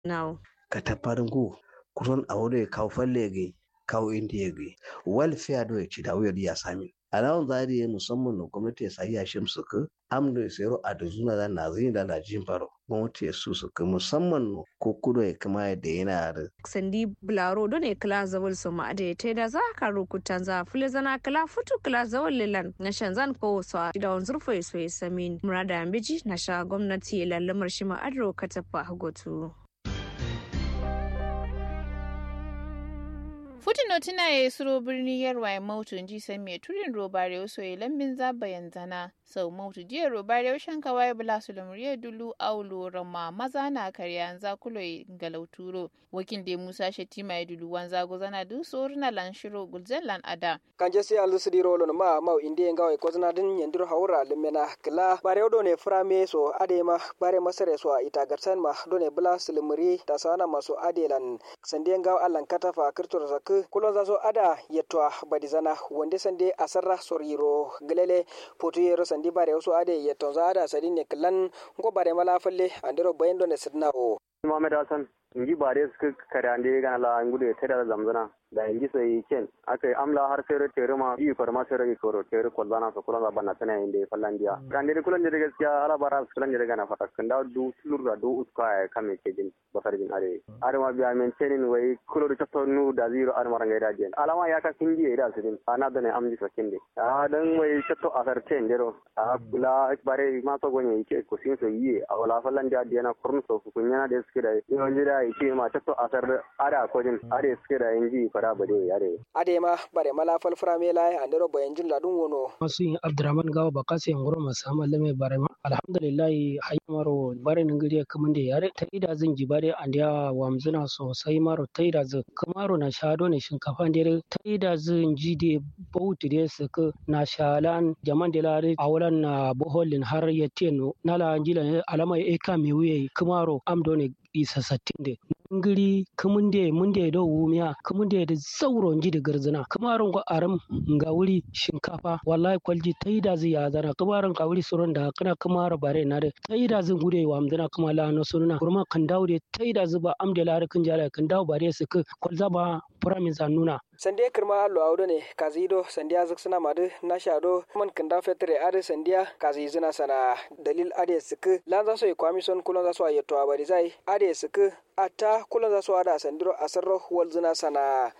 now kataparingu kuron awore kaw fallege kaw indiyege welfare do ci da wuyar ya sami alawun zari musamman na gwamnati ya sayi yashin su ka amdo sero a da zuna da na zini da najin faro gwamnati ya su su ka musamman ko kudo ya kama da yana da sandi bularo don e kala zawal so ma da ta da za ka rukutan za fule zana kala futu kala zawal lilan na shanzan ko so da wanzur fo so samin murada ambiji na sha gwamnati lallamar shi ma adro katafa hagotu Futino tuna ya suro birni yarwa ya mautu ji san mai turin robare wasu ya lambin zaba yanzana sau mautu jiya robare ya shanka waye bula su lamuriya dulu aulo rama maza na karya za kulo galauturo wakil da musa shetima ya dulu wanza gozana du soruna lan shiro gulzen lan ada. kanje si alu sidi rolo ma mau indi ngawe kozna din yandur haura lemena kila bare odo ne frame so ade ma bare masare so ita garsan ma do ne bula su lamuri ta sana maso adelan sande ngaw allan katafa kirtor sak kulon za so ada yetwa badizana wonde sande asarra soriro gelele potu yero sandi bare so ade yeton za ada sadin ne klan ngo bare mala falle andero bayendo ne sidna o Muhammad Hassan inji bare suka kare ande ga la ngude tada zamzana da inji sai ken aka amla har sai tere ma yi farma sai rage koro tere kwalbana so kulan banna tana inde fallandiya kan dai kulan dai gaskiya ala bara kulan dai gana fata kan da du tulur da du uska ya kame ke jin basar jin are are ma biya men tenin wai kulo da tato nu da zero ar maranga da den alama ya ka kinji da su din ana da ne amji sakin de a dan wai tato asar ten dero a kula bare ma so gonye yake ko sin so yi a wala fallandiya diana kurun so kunya da suke da yawan da yake ma tato asar ada ko jin are suke da inji fara bade yare adema bare mala fal frame la andero bayanjin ladun wono masu yin abdurrahman gawa ba kasi ngoro masu amalle mai bare ma alhamdulillah haymaro bare ningiri kamun da yare ta ida zan ji bare an ya wamzuna sosai maro ta ida zan kamaro na shado ne shinkafa da ta ida zan ji da bauti da su ka na shalan jaman da lare a wurin na boholin har ya teno na la anjila alama ya eka mai wuye kamaro amdo ne isa sattin da ngiri kamunde munde do wumiya kamunde da sauron ji da garzina kamarin ko aram ga wuri shinkafa wallahi kwalji taida zai ya zana kamarin ka wuri suron da kana kamara bare na da taida zan gude wa amdana kuma la no sunna kurma kan dawo da taida zuba amde la kan jala kan dawo bare su ka kwalza ba furamin nuna sande kirma allo awdo ne kazido sandiya zuk suna madu na shado man kanda fetre ade sandiya kazi zina sana dalil ade sik lan za so e kwamison kulon za so ayeto abari zai ade sik ata kulon za so ada sandiro asarro wal zina sana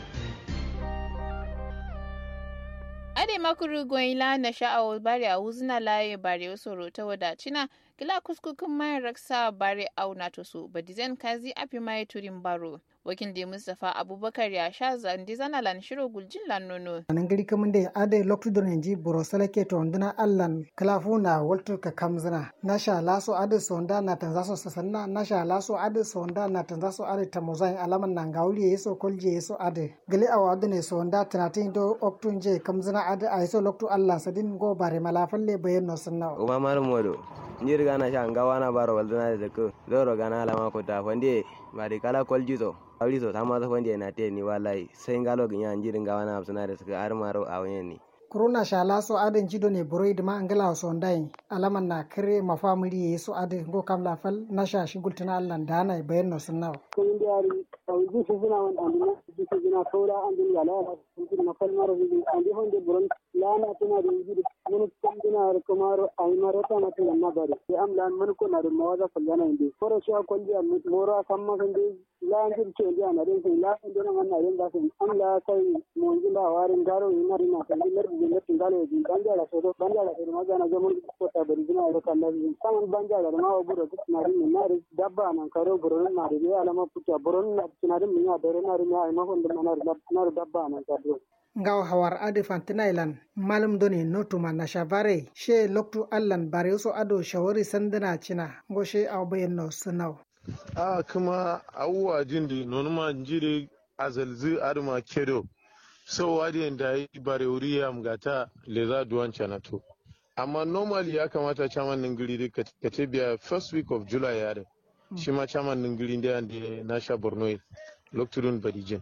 ade makuru goyila na sha'awo bare a wuzna laye bare soro ta wadacina kila kuskukin mayan raksa bare au na toso badizen kazi afi mai turin baro wakil da mustapha abubakar ya sha zandi zana lan shiro guljin lan nono anan gari kamun da ade loktu don inji buro salake to nduna allan klafu na waltu ka kamzina nasha laso ade sonda na tanzaso sasanna nasha laso ade sonda na tanzaso ade tamozai alaman nan gauli yeso kolje yeso ade gali awadu ne sonda tanatin do oktun je kamzina ade aiso loktu allan sadin go bare malafalle bayan no sanna uma mar modo njir gana sha ngawana baro waldana de ko loro gana alama ko ta fande bari kala koljito awliso tama so fande na te ni wallahi sai ngalo ginya njir ngawana absana de suka armaro awen ni kuruna shala so adin jido ne buroid ma angala so ndai alaman na kare mafamili yeso ade go kam la fal na sha shigultana allan dana bayan no sunna ko indiari awji suna wan andina ji suna tora andin yala andin na fal maro ji andi honde buron lana tana da ji mun tandina ar kumaro ay maro ta mata na bari sai am lan mun ko na da mawaza fallana inde koro shi ko ji am moro samma kande la anjir ce ji ana den sai la inde na wannan yin da sai am la sai mun ji da warin garo ina ina kan lar ji lar tingale ji banja la sodo banja la sodo magana jamun ko ta bari jina ro kan lazi saman banja la ma wa buro duk na rin na dabba nan karo buron na da ya alama puta buron na tinarin min ya dare na rin ya ai mahon da na dabba nan ka do ngaw hawar ade fantinailan malum doni notuma na shavare she loktu allan bare so ado shawari sandana cina ngo she aw bayenno sunaw a kuma awuwa jindi nonuma njiri azalzi aduma kedo so wadi da yi bare wuriya mgata leza duwan to amma normally ya kamata chairman ningiri ka ce biya first week of july ya da shi ma chairman ningiri da na sha borno lokturun badijin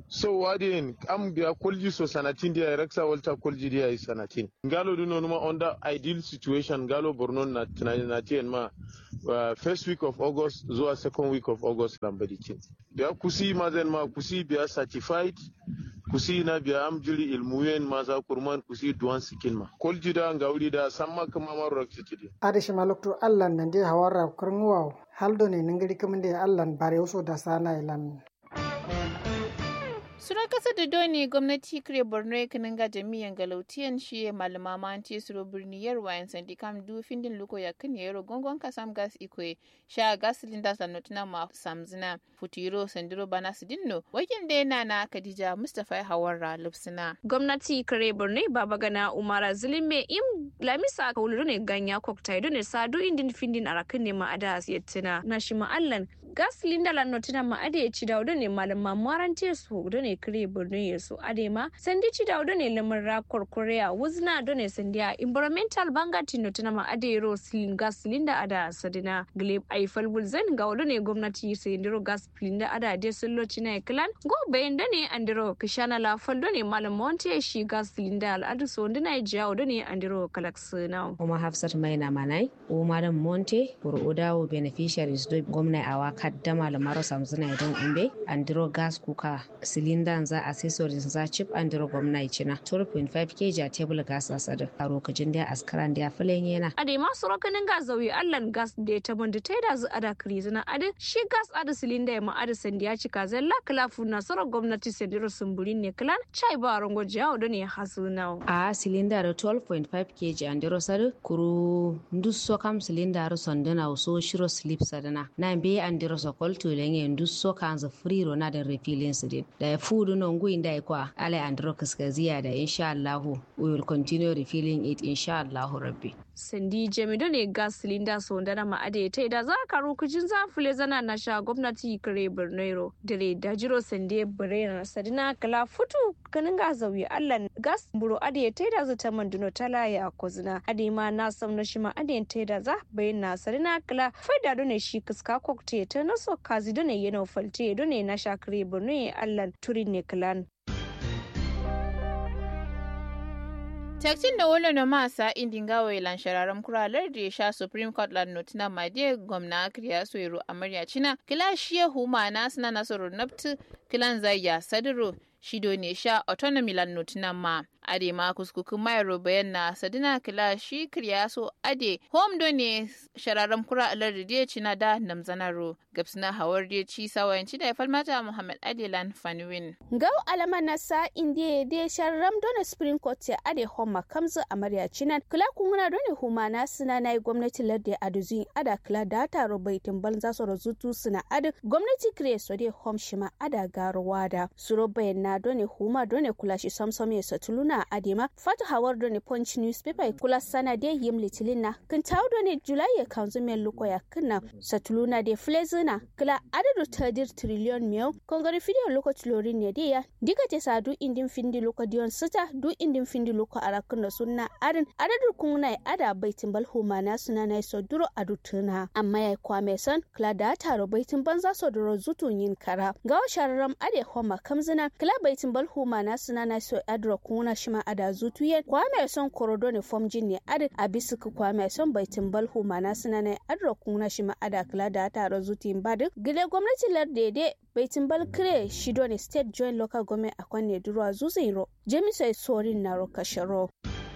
so wadin am biya kolji so sanatin dia raksa walta kolji dia yi sanatin ngalo du no ma under ideal situation ngalo borno na na tien ma uh, first week of august zuwa second week of august lambadi cin biya kusi mazen ma kusi biya certified kusi na biya am jiri ilmuyen maza kurman kusi duwan sikin ma kolji da ngawli da samma kama maro rakti adishi maluktu allan nan je hawara kurngwaw haldo ne ningiri kamande allan bare uso da sana ilan Suran kasa da doni gwamnati kire Borno ya ga jami'an galautiyan shi ya malama manti suro birni yarwa yan sandi kam du findin luko ya kan yaro gongon kasam gas ikwe sha gas linda sanotuna ma samzina futiro sandiro bana sidinno wakin da yana na Khadija Mustafa Hawarra Lupsina. gwamnati kare borno baba gana umara zulime im lamisa ka wulu ne ganya koktai ne sadu indin findin arakin ne ma ada yettina na shi ma'allan gas linda lan notina ma ade ya ci daudo ne malam mamuwaran su do ne kare borno ya su ade ma sandi ci daudo ne lamar rakor korea wuzna do ne sandi a environmental bangati notina ma ade ro silin gas linda ada sadina gleb aifal bulzan ga wado ne gwamnati sai ndiro gas linda ada de sulloci na klan go bayan da ne andiro kishana la faldo ne malam monte shi gas linda al'adu so ndina jiya wado ne andiro kalaksina kuma hafsat maina manai o madam monte pour odawo beneficiaries do gwamna awa kaddama lamaro samzuna don umbe andiro gas kuka cylinder za accessories za chip andiro gwamna china 12.5 kg a table gas asada a lokacin da askaran da filen yana ade ma sorokanin gas zawi allan gas da ta banda ta da zu ada krizina ade shi gas ada cylinder ya ma ada sandi ya cika zalla klafu na soro gwamnati sandiro sumburin ne klan chai ba rango jiya do ne hasuna a cylinder 12.5 kg andiro sadu kuru ndusso kam cylinder sondana so shiro slip sadana na be andiro so kolto lenge ndusso kanza free na da refilling sidin da ya fudu no ngui ndai kwa ale andiro kaskaziya da insha Allah we will continue refilling it insha Allah rabbi sandi jamido ne gas cylinder so ndana ma ade ta da za ka rukujin za fule zana na sha gwamnati kare Borno dire da jiro sande bare na sadina kala futu kanin ga zawi Allah gas buro ade ta da za ta manduno tala ya kozina ade ma na sam na shi ma ade ta da za bayin na sadina kala faida do ne shi kiska kokte ta na so kazi do ne yana falte do ne na sha kare Borno Allah turin ne kalan Taktin da wolo na masa indin gawo ilan shararan kuralar da ya sha Supreme Court lan notina made gwamna kriya soyiro amarya cina kila shiye huma na suna nasarar naftu kilan zayya sadiro shido ne sha autonomy lan notina ma ade ma kuskukun mayaro bayan na sadina kila shi kriya so ade home do ne shararan kura alar da cina da namzanaro gabsina hawar da ci sawayanci da falmata Muhammad Adelan Fanwin. Gau alama na sa indiya de sharram dona Supreme Court ya ade homa kamzu amarya cinan kula kunguna dona huma na suna na yi gwamnati ladde aduzin ada kula da taro baitin banza su razutu suna adu gwamnati kire so de hom shima ada garuwa da suro bayan na dona huma dona kula shi samsam ya satuluna adema fatu hawar dona punch newspaper kula sana de yim litilin na kin tawo dona julai ya kanzu men luko ya kinna satuluna de flezina kila adadu tadir triliyon miyau kongari fidiyon lokaci lorin ne diya diga te sa du indin findi loka diyon sita du indin findi loka arakin da sunna adin adadu kunna ada baitin bal humana suna na so duro adu tuna amma ya kwame son kila da taro baitin banza so duro zutun yin kara ga shararam ade homa kamzina kila baitin bal humana suna na so adro kuna shima ada zutu yen kwame son korodo ne fom jin ne adin abisuku kwame son baitin bal humana suna na adro kuna shima ada kila da taro zutin badu gile gwamnati lardede baitin balkire shido ne state joint local government a kwanne duruwa zuzairo jamisai sorin na rokasharo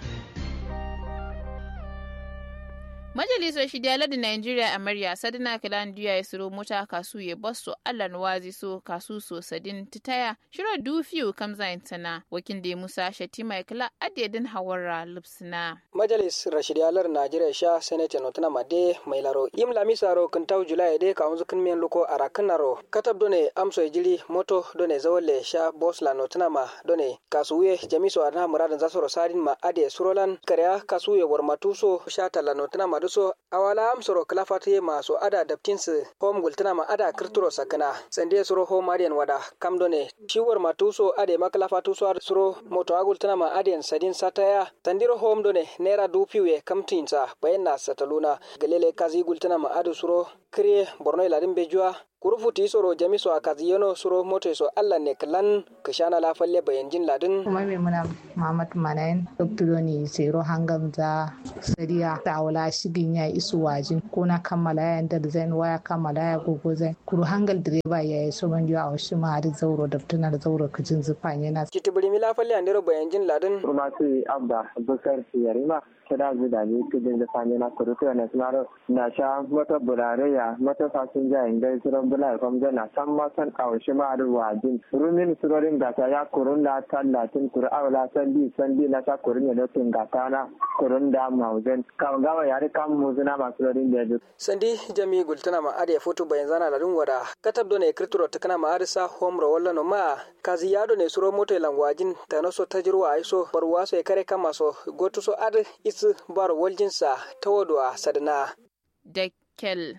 Majalisar Shidiyala da Nigeria Amarya Sadina Kilan Diya ya siro mota kasu ya basso Allan wazi so kasu so sadin titaya shiro dufiyu kamza intana wakin da Musa Shatima ya kila adedin hawara lupsina. majalis rashidiyalar najeriya sha senate notuna made mai laro im lamisaro kintau julai de ka unzu kinmen luko ara kinaro katab done amso jili moto done zawole sha bosla notuna ma done kasuye jamiso ana muradin zasoro sadin ma ade surolan karya kasuye warmatuso sha tala notuna ma duso awala amsoro klafatiye ma so ada daptinsu hom gultuna ma ada kirturo sakana sande suro hom adian wada kam done shiwar matuso ade maklafatuso ad suro moto agultuna ma adian sadin sataya tandiro hom done naira dupiwe kamtinsa bayan na sataluna galele kazi gultana ma adu suro kire borno iladin bejuwa kurufuti soro jamiso akaziyeno suro moto so allah ne klan kishana la falle bayanjin ladin kuma me muna mamat manayin doktor ni sero hangam za sariya ta wala shigin ya isu wajin ko na kammala ya da zan waya kammala ya gogo zan kuru hangal direba ya yi so man a wasu ma da zauro da tuna da zauro kajin zufa yana kitibiri mila falle andero bayanjin ladin kuma su abba bukar yarima kira da ni kudin da sami na kurutu na sunaro na sha mata burare ya mata fasinja inda suran bula kwamza na san masan kawashi ma da wajin rumin surorin gata ya kurun da tallatin kuru awla sandi sandi na sa kurun ya dokin gata na kurun da mauzin kan gawa yare kan muzuna masu rorin da ya sandi jami gultana ma ade foto bayan zana ladin wada katab do ne kirturo takana ma arisa homro walla no ma kazi yado ne suro moto langwajin ta no so tajirwa aiso barwa so e kare kama so goto so ad is bar waljinsa ta wadwa sadana da kel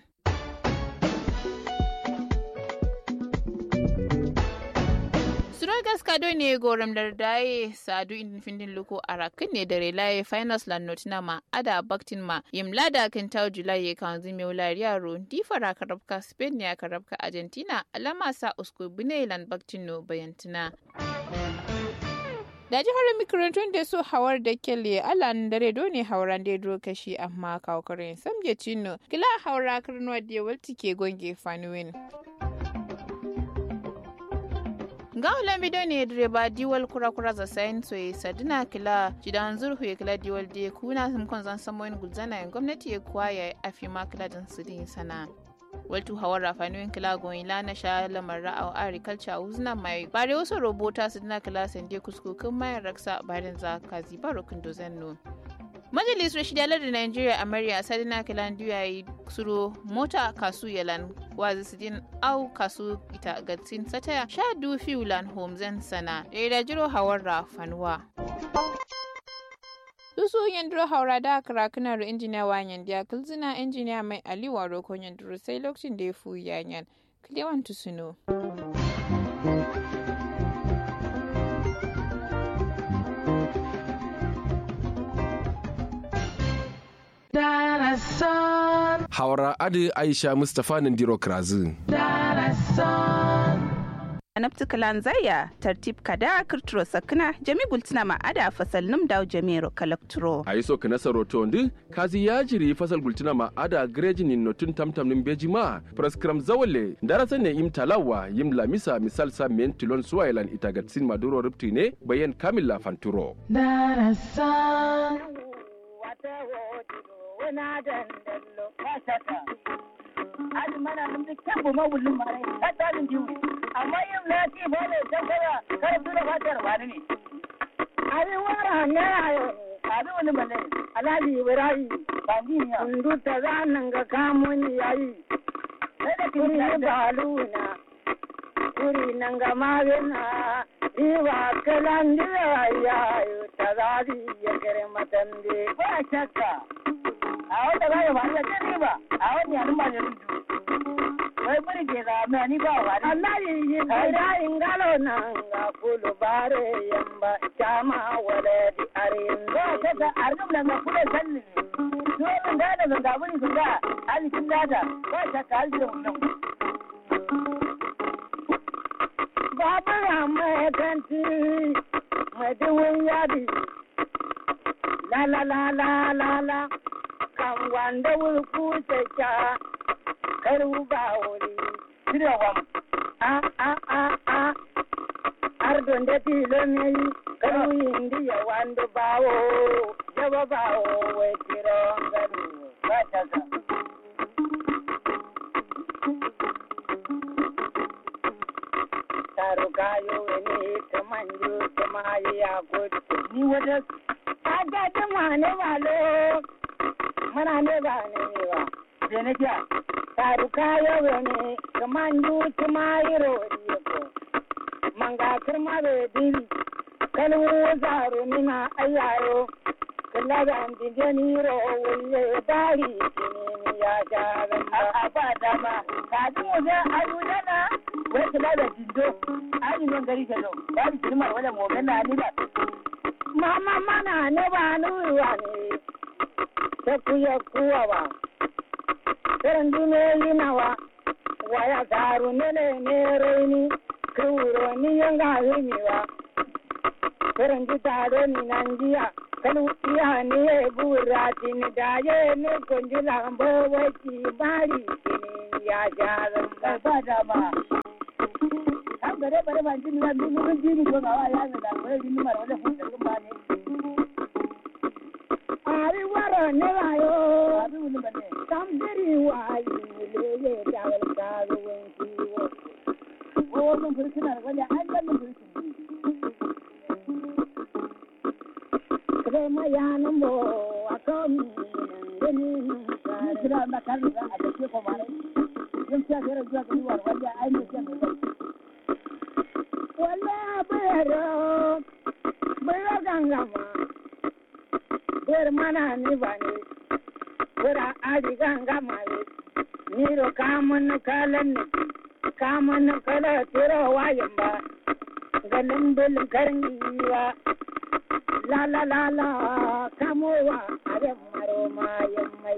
Surogas kado ne goram dardaye sadu in findin luko arakin ne da relaye finals la notina ma ada baktin ma yim lada kan tawo julai kan zime wulari yaro di fara karabka spain ne karabka argentina alama sa usko bine lan baktin no bayantina da jihar makarantun da su hawar da kelle alan dare dole hauran da duro kashi amma kawkarin samje cino kila haura karnuwa da walti ke gonge fanuwin ga olamido ne direba diwal kura kura za sayin soye sadina kila jidan zurhu ya kila diwal da kuna samkon zan samoyin gulzana yin gwamnati ya kuwa ya afi ma kila dan sidin sana waltu hawar rafanuyin kila goyin lana sha lamar ra'aw agriculture uzna mai bare wasu robota su dina kila sande kuskukin mayan raksa bayan za ka ziba rokin dozen no majalisar shidalar da nigeria a mariya sadina kilan ya yi suro mota kasu yalan wazi sidin au kasu ita gatsin sataya sha du fiulan homzen sana da ya jiro hawar rafanuwa Dusu yandiro haura da karakunan ru injiniya wanyan da kulzina injiniya mai aliwa roko yandiro sai lokacin da ya fu yanyan kilewan tusuno. Haura Adi Aisha Mustapha Nandiro Krazu. anabti kalan zaya tartib kada kirturo sakna jami gultina ma ada fasal num daw jamiro kalakturo a yi so kana saroto ndi kazi ya jiri fasal gultina ma ada greji ni notun tamtam nin beji ma praskram zawale darasa ne im talawa yim lamisa misal sa men tilon suwailan itagatsin maduro ripti ne bayan kamila fanturo darasan wata wana dandallo kasata adi mana mun da kyan ma wullun mare ka talin diwi amma yin na ci ba ne san kara kar su da fatar ba ne abi wara ne ayo abi wani bale alaji ibrahim bandiya kundu ta zanan ga kamun yayi sai da kuri baluna kuri nan ga magana Iwa kalan da yayo ta zazi ya kare matande ba shakka a wanda ba ya faru da kan ba a wani yanin ba da rudu wai bari ke da mai ni ba wa Allah yi yi da ingalo nan ga kulu bare yamba chama wala di arin ba ta da arnum nan ga kulu sanni dole da da ga buri sun ga alikin dada ba ta ka alji mun Baba ya mai kanti mai duwun yadi la la la la la la kan wanda wurku ta karu ba wuri shirya wam a a a a ardon da tilo ne karu indi ya wanda bawo jaba bawo wai tiro garu ba ta ga taru kayo ne kamanjo kamayi ya gudu ni wata ta ga ta mane malo mana ne ba ne ba da na ja taru kayo ne kaman du tuma iro ko manga kirma be diri kalu zaru mina ayaro kala da ndije ni ro wulle dari ni ya ja a ba dama ka ji mu da ayu dana wai kula da jindo ayu nan gari ka zo ba ni kirma wala mo ganna ni ba mama mana ne ba nuwa ne ta kuya kuwa ba irin duniyoyi nawa waya taru nene ne raini kuro ni yanga himiwa karanji taro ni nanjiya kalu iya ni e burati ni daye ni konji lambo waki bari kini ya jaran ba ba da ba an gare bare ban jini ya ni mun jini ko ba ya ga da ko ni mara wala fu da ba ne ari waro ne ayo abi wuni bane tam diri wa yi le ye da wal ka go wen ki wo wo mun furkina wala an da mun furkina Krema yana mo akomi ngeni kira na kan da a ce ko mare yin ta kira zuwa ga duwar wanda ai ne ke mai wala bero bero gangama ber mana ni bani bera adi gangama ni ro kamun kalan ni kamun kala tiro wayan ba ganin bilin karin la la la la kamowa abin maro mayan mai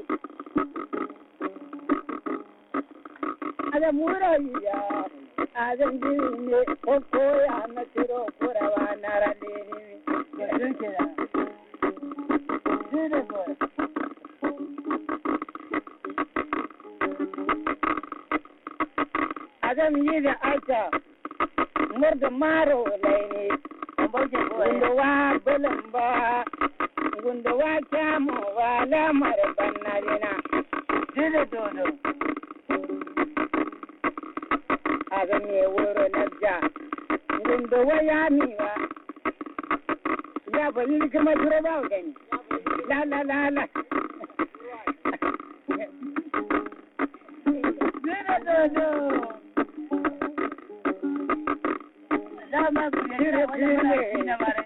abin muro ya abin jiri ne ko koya na tiro kurawa na rade ne Adam yi da aka murda maro laini gundowa belamba gundowa kyamu wa lamar bannarina dile dodo aga me wuro najja gundowa ya miwa ya bayi kuma duro ba gani la la la la dile dodo dama ku ne